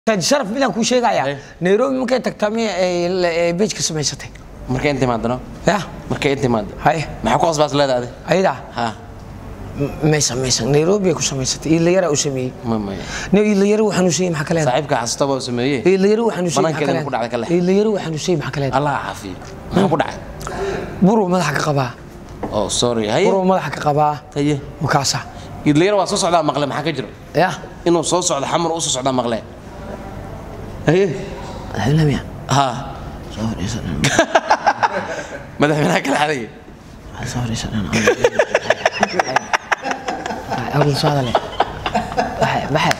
sharaf midaan kuu sheegaya Eh. nairobi markay tagtaa miya bejka samaysatay markay inta imaadano ya markay inta imaado haye maxaa ku qasbaas leedahay ayadaa ha maysan maysan nairobi ay ku samaysatay iilayara u sameeyey ma maya ne iilayara waxaan u sheegay maxaa ka leedahay saaxiibka xasutaba uu sameeyey iilayara waxaan u sheegay Banaankeeda maxaa ku dhacday ka leh. iilayara waxaan u sheegay maxaa ka leedahay allah ha caafiyo maxaa ku dhacay buruu madaxa ka qabaa oh sorry haye buruu madaxa ka qabaa haye makaasa idlayar waa soo socdaa maqle maxaa ka jiro ya inuu soo socdo xamar u soo socdaa maqle haye madaxweynaha ha soo fadhiisan madaxweynaha kala xaday soo fadhiisan awal soo hadale baxe baxe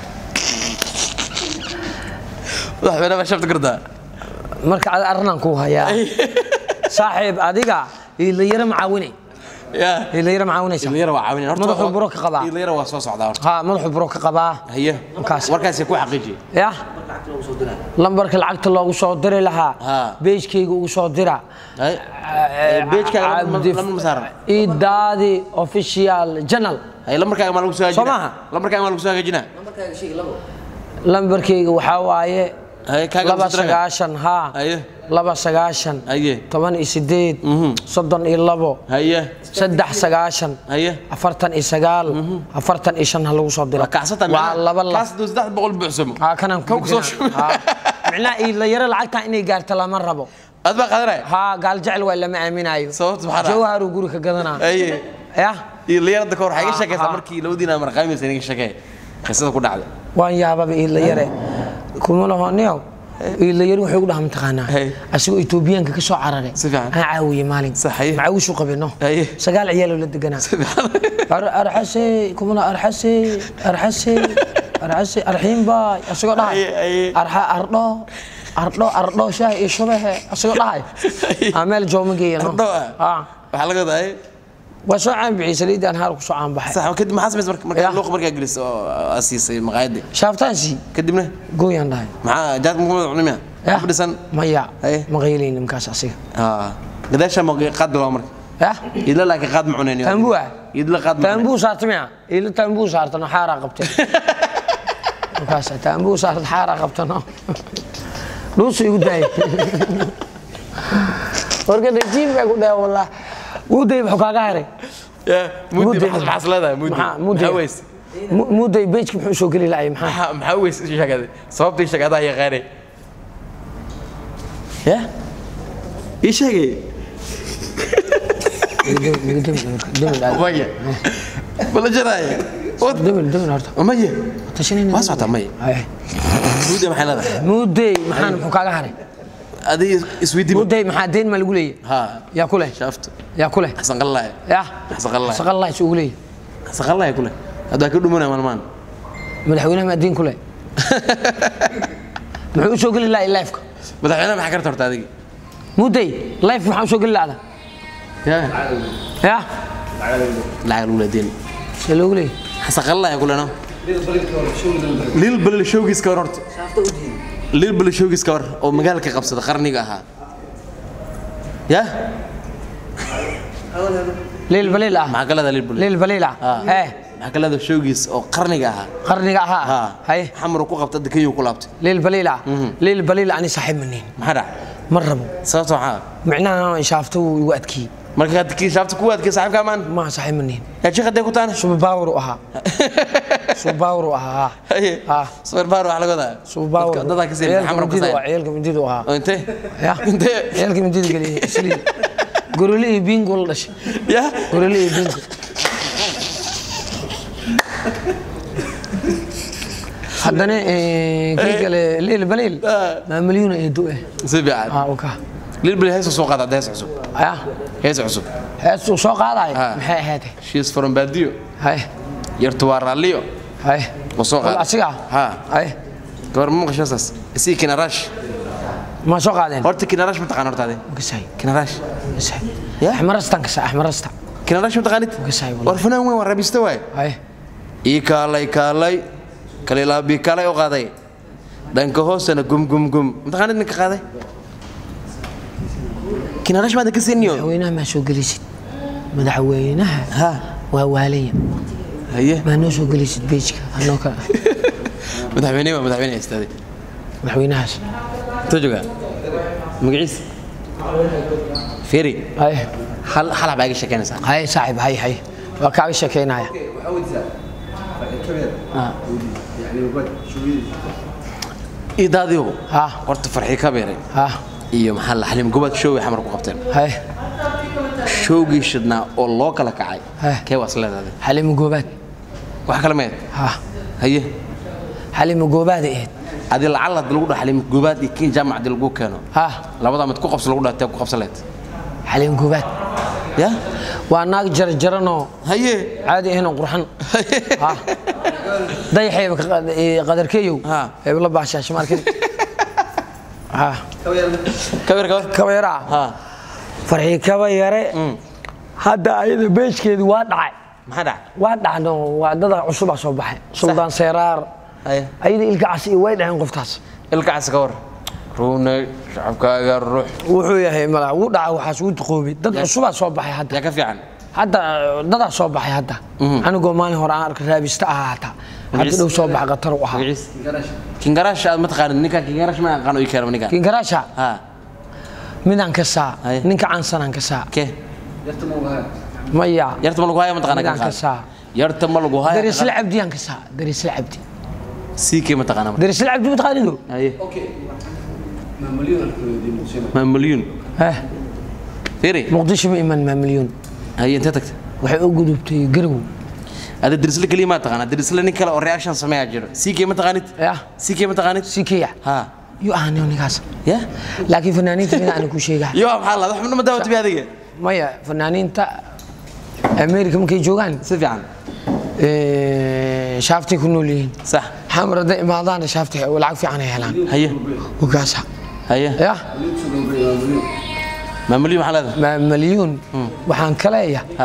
madaxweynaha baa shabta gardaa marka ad arrinaan kuu hayaa saaxiib adiga iilayara macaawinay ya iilayara macaawinaysa idlayar waa caawinaya horta Madaxuu waa- buro ka qabaa. idlayar waa soo socdaa horta ha madaxuu buro ka qabaa haye Markaas. warkaasi ku xaqiijiye ya lambarka lacagta loogu soo diri lahaa Ha. beejkayga ugu soo dira haye beejkaaga lama Cabdi- lama saaran idaadi official channel haye lambarkaaga maa lagu soo hagaajina Soo maaha? lambarkaaga maa lagu soo hagaajina lambarkayga waxaa waaye haye kaaga laba lagu soo diraga. sagaashan ha haye laba sagaashan haye toban iyo sideed soddon iyo labo haye saddex sagaashan haye afartan iyo sagaal afartan iyo shan ha lagu soo diro waa kacsata waa laba la kaas duu saddex boqol buuxsamo ha kanaan Kan ku soo gudbinaa. shubay. Ha. micnaha iilayaro lacagta inay gaarto lama rabo aad baa qaadanaya haa gaal jecel waa lama aaminayo Sababta maxaa dhaca? jawharuu guri ka gadanaa haye ya idlayarada ka hor waxaa iga Ha, sheekaysaa ha. markii labadiina marqaamaysa iga sheekay qisada ku dhacday waan yaababa iilayare kuma lahoniyow iilayare wuxuu ugu dhaha mataqaanaa Hey. asigoo etoobiyaanka ka soo carare Si fiican. aan caawiye maalin Sax, haye. macawishu qabino Haye. sagaal ciyaaloo la deganaa Ar- arxase kumala arxase arxase arxase arxiin baay asagoo dhahay Haye, haye. arxa ardho ardho ardho shaah iyo shubahe asagoo dhahay aa meel jooma geeyano Ardho ah? waxaa laga wadaa haye waa soo caan bixiyey saliidii aan haar ku soo caan baxay sax kadib maxaa samaysay marka Ya. marka luuq markaa gelis oo aad siisay maqaayadii shaaftaansi kadibna gooyaan dhahay maxaa jaad muxuu cunimaya Ya. ku dhisan maya Haye. ma qaylayni markaas asiga aa gadaasha ma qaad bilaw marka ya idla laakiin qaad ma cunayni Tambuu ah? idla qaad ma cunayni taambuu saarta miya ila taambuu saartano xaaraa qabtay markaas taambuu saarta xaaraa qabtano dhuusu igu daayay warka dhajiib baa ku dhahay wallah wuu day muxuu kaaga haray ya mudi Muddi. maxaa maxaa leedahay mudi Maxaa- muddi. maxaa weys Mu- muuday beejka muxuu soo geli lahay maxaa maxaa maxaa weys ii sheegay sababtii sheegada yaqaanay ya ii sheegay maya bala jaraaya demil demil horta maya tashanayna waa socotaa maya Haye. mudi maxay leedahay muuday maxaan muxuu kaaga haray adiga isweydiin muuday maxaa deen ma lagu leeyahay ha yaa ku leh shaafto yaa ku leh xasan qallaay ya xasan qallaay saqallaa is ugu leeyahay xasan qallaay kule hadda ka dhumanaya maalmaan madaxweynaha ma diin ku leh muxuu u soo geli lahay lifeka madaxweynaha maxaa karta horta adiga muuday life maxaa u soo geli lahda ya ya lacag lagu leedeen see loogu leeyahay xasan qallaay kule no lil balil showgiis ka hor horta lil balil showgiis ka hor oo magaalka qabsada qarniga ahaa ya liil baliil ah maxaa ka leedahay lil balil liil baliil ah Ah. ee maxaa ka leedahay showgiis oo qarniga ahaa qarniga ahaa ha haye xamar ku qabta dekeyu ku laabtay liil baliil ah liil baliil ani saaxiib maniin maxaa dhac ma rabo sababta maxaa micnaha inshaafto wuu igu adkiyey marka aad kii shaabta ku waadkay saaxiibka maan ma saaxiib maniin yaa sheekh hadday ku taana subabaawar u ahaa subabaawar u ahaa haye Ah. sawir baar wax laga wadaa subabaawar Dadka- dadaa ka sii xamar ka mindida sii ciyaalka mindida u ahaa oo intee ya intee ciyaalka mindida geliyey isliin gorole iyo bingo la dhashay ya gorole iyo bingo haddana eh, kii kale liil baliil Ah. maa milyuuna ee du eh si fiican ah waka lil bali hees soo qaada hees cusub ya hees cusub heestuu soo qaadayo Ah. maxay ahayd she is from baadiyo haye yartu waa raalliyo haye oo soo qaada asiga ha haye gabar ma maqashaasaas isii kinarash ma soo qaadeen horta kinarash ma taqaan horta ade kasay kinarash kasay Ya? axmarastan kasa axmarasta kinarash ma taqaanid kasay war fanaan weyn waa rabista waay haye ii kaalay kaalay kalilaabi kaalay u qaaday dhanka hoosena gum gum gum mataqaanid ninka qaaday kinarash maada ka siiniyo madaxweynaha maa soo gelisid madaxweynaha ha waa waalaya haye maa noo soo gelisid beejka anoo ka madaxweyne waa madaxweyne istaaday madaxweynahaas intuu joogaa magaciis feri hay hal hal baa iga sheekeynaysaa hay saaxiib hay hay waa kaaga sheekeynaya idaadiyow ha horta farxii ka beeray ha iyo maxaa la xalim gobaad showgay xamar ku qabteen hay showgii shidnaa oo loo kala kacay Heh. kee waas leedahay xalimo goobaad wax kale meed ha haye xalimo goobaad ay ahayd adi lacala hadii lagu dhaho xalim gobaad iyo kiin jaamac hadii lagu keeno ha labadaa mid ku qabso lagu dhaho tee ku qabsan leed xalimo goobaad ya waa naag jarjaranoo haye caadi ahaynoo qurxan ha dayaxeeba ka qad- ee, qadarkeeyow Ha. eeba la baashaasha markin ha kabeer kabeer kaba yaraa ha farxii kaba yare hadda ayada beejkeedu waa dhacay maxaa dhacay waa dhacno waa dada cusubaa soo baxay suldaan seeraar haye ayada ilkacas iyo way dhaceen qoftaas ilkacaas ka war ruune shacabkaaga ruux wuxuu yahay mala wuu dhaca waxaas wuu duqoobay dad cusubaa soo baxay hadda yaa ka fiican hadda dadaa soo baxay hadda anigoo maalin hore aan arka raabista ahaa hataa hadda Magaciis? dhow soo baxa qatar u ahaa magaciis kingarash aad ma taqaanid ninkan kingarash ma aqaan ii keena ninkan kinkaraasha ha midaan ka saa Haye. ninka caansanaan ka saa ke maya yarta ma lagu haya ma taqaana midaan ka kan saa yarta ma lagu haya darisla cabdiyaan ka saa darisla cabdi siikee ma taqaana marka darisla cabdi mataqaanido haye ma milyuun eh firi muqdisho ma iman maa milyuun haye intee tagta waxay u gudubtay garow ada dirisle keliya ma taqaana dirisle nin kale oo reaction sameeyaa jiro siikee ma taqaanid yah siikee ma taqaanid sikiya ha yuu ahaniyo ninkaas ya laakiin fanaaniinta mida aan ku sheegaa yo maxaa la wax ma daawatay adiga maya fanaaniinta america markay joogaan si fiican eh, shaaftay ku nool yihiin sax xamar hadday imaadaana shaaftay lacag fiican ay helaan haye wakaasa haye yah ma milyuun maxaa leedahay ma milyuun waxaan ka leeya ha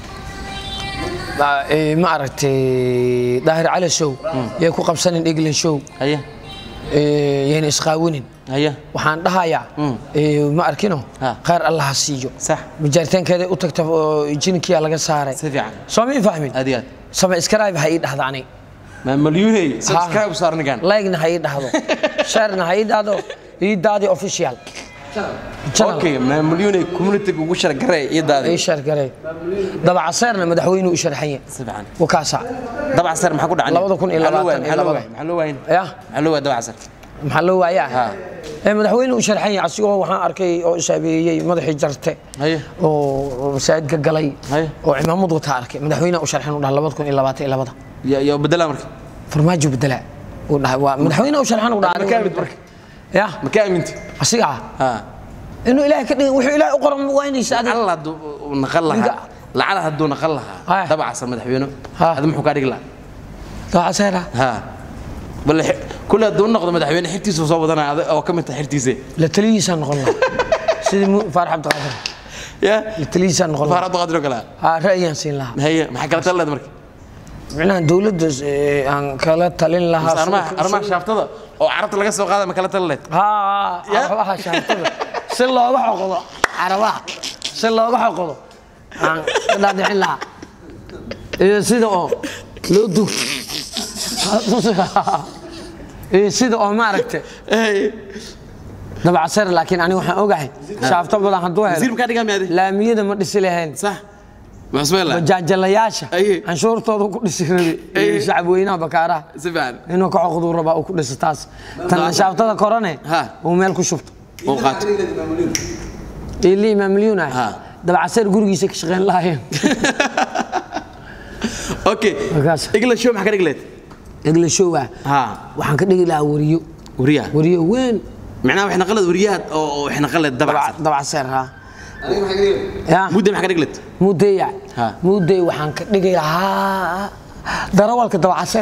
ma- eh, ma aragtay daahir cali show yay ku qabsanin england show haye eh, yayna isqaawinin haye waxaan dhahayaa eh, ma arkino Ha. khayr allah ha siiyo sax majaaritaankeeda u tagta oo jinkiya laga saaray si fiican soo ma fahmin aad iyo aad sama iskaraayb ha ii dhahda ani ma milyuuney subscribe saar ninkan laygna ha ii dhahdo sharna ha ii dhahdo ii daadi official Channel. okay ma milyuuney community ugu shargarey iyo daadi ii shar garay dabacaseerna madaxweynuhu u sharxanye si fiican wakaasa dabac sar maxaa ku dhacay Labada kun iyo labaatan iyo labada. maxaa loo waayin ya maxaa loo waayay dabac sar maxaa loo waayaa Ha. ee madaxweynuhu u sharxanye asigoo waxaan arkay oo isaabeeyey madaxii jarte haye oo oo masaajidka galay Haye. oo cimaamad wataa arkay madaxweynaha u sharxin u dhaha labada kun iyo labaatan iyo labada ya ya bedela marka farmaajo bedela uu dhahay waa madaxweynaha u sharxin u dhaha Ma ka mid marka? ya ma ka aaminti asigaa ha inuu ilaahay ka dhigay wuxuu ilaahay u qoran waa inaysa adiga alla hadduu uu naqan lahaa Ninka- lacala hadduu naqan lahaa Haye. dabac sar madaxweyne Ha. hada muxuu kaa dhigi lahaa dabacaseera ha bal kule hadduu noqdo madaxweyne xirtiisu soo wadanaya adag oo ka mid tahay xirtiise la taliyihiisaa noqon lahaa sidii mu- faarax cabdiqaadir ya la taliyihiisaa noqon faar lahaa abduqaadir oo kale haa ra'yiyaan siin lahaa haye maxaa kala tali leed marka micnaha dowladda eh, aan kala talin lahaa Mise arrimaha arrimaha shaaftada oo carabta laga soo qaada ma kala tali leed haa Ya. arabaha shaaftada si looga xoqdo carabaha si looga xoqdo aan ka dhaadhicin lahaa iyo sida oo loo dug iyo sida oo maaragtay dabacaseer laakiin aniga waxaan ogahay shaafto badan hadduu wasiir helo makaa dhigaa miyaade laamiyada ma dhisi lahayn sax maxsmela bajaajalayaasha Aye. canshuurtooda ku dhisi rabi Aye. iyo shacabweynaha bakaaraha si fiican inuu ka coqduu rabaa uu ku dhiso taas tan shaaftada korane Ha. uu meel ku shubto oo qaato ili imaam milyuun ah Ha. dabacaseer gurigiisa ka shaqeyn lahaayeen okay Markaas. igla show maxaa ka dhigi leed egla show ah ha waxaan ka dhigi lahaa wariyo wariyaha wariyo weyn macnaha waxay naqaleed wariyaha oo oo waxay naqaleed dabac dabac- dabacaseer ha ya mudda maxaa ka dhigi leed mudeya Ha. mudey waxaan ka dhigi lahaa darawalka dabacaseer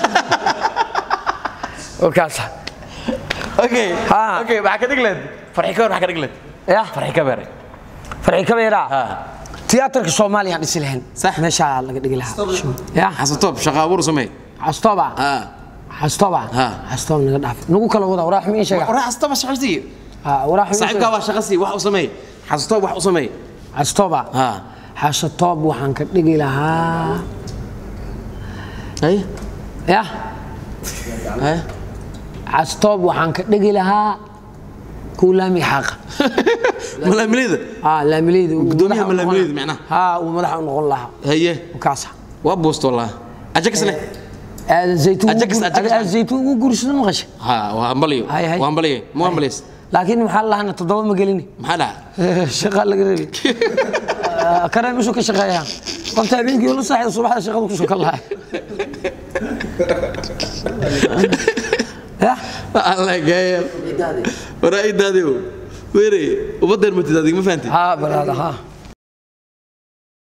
wakaasa okay Ha. okay maxaa ka dhigi leed farxi ka war maxaa ka dhigi leed ya farxi ka beeray farci kabeera ha tiyaatarka soomaaliya aan dhisi lahayn Sax. meeshaa laga dhigi lahaa ya xasatoob shaqa abuur samee xastoba ha xastoba Ha. xastoba naga dhaaf nagu kala wada warax mi sheega waraa xasatoob shaqaysi ha warax mi saaxiibkaa waa shaqasi wax u samee xasatoob wax u samee xastoba ha xasatob waxaan ka dhigi lahaa hay ya hay castoob waxaan ka dhigi lahaa kuwa laami xaaqa malaamileyda haa laamileyda uu Gudoomiyaha madaxa u noqon malaamileyda lahaa. macnaha? haa uu madaxa u noqon lahaa haye kaasa waa buusto wallah ajaxne aadan zaytuun Ajax, ugu gur- Ajax. aadan zaytuun ugu guursada maqasha ha waa hambaliyo Hay, hay. waa hambaliyo mu hambaliys laakiin maxaa lahana toddoba ma gelini maxaa dhaca shaqaa laga reebi kanay meeshuu ka shaqeeyaa qofta habeenkii la saaxido subaxda shaqada ku soo kal lahay ya alla gaayal waraa idaadiyo weere ubadeer matid adiga ma fahanti haa balaada haa